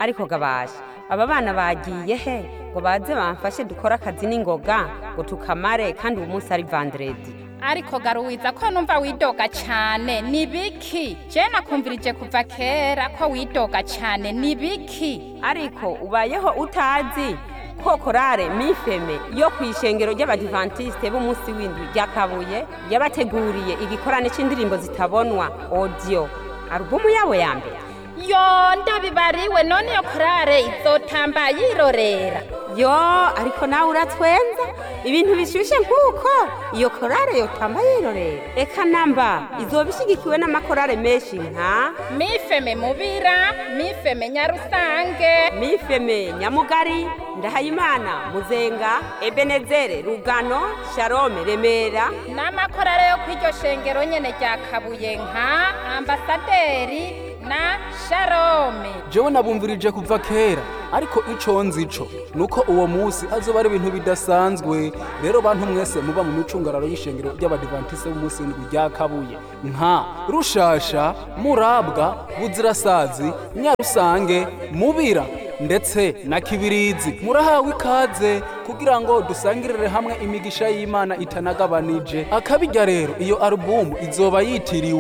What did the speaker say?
ariko gabasha aba bana bagiye he ngo baze bamfashe dukore akazi n'ingoga ngo tukamare kandi uwo munsi ari vandredi ariko garuwiza ko numva widoga cyane ni biki je nakumvirije kuva kera ko widoga cyane ni biki ariko ubayeho utazi ko korale mifeme yo ku ishengero ry'abadivantisite b'umunsi w'indwi rya kabuye yabateguriye igikorane c'indirimbo zitabonwa audio alubumu yabo ya mbere yo ndabibariwe none iyo korale izotamba yirorera yo ariko nawe uratwenza ibintu bishushe nk'uko iyo korale yotamba yirorera eka namba izoba ishigikiwe n'amakorale menshi nka mifeme mubira mifeme nyarusange mifeme nyamugari ndahayimana muzenga ebenezere rugano sharome remera n'amakorale yo kw'iryo shengero nyene rya kabuye nka ambasaderi na sharome jewe nabumvirije kuva kera ariko ico nzi co nuko uwo musi azoba ari ibintu bidasanzwe rero bantu mwese muba mu micungararo y'ishengero ry'abadivantise b'umunsi w'indwi rya kabuye nka rushasha murabwa buzirasazi nyarusange mubira ndetse na kibirizi murahawe ikaze kugira ngo dusangirire hamwe imigisha y'imana itanagabanije akabijya rero iyo alubumu izoba yitiriwe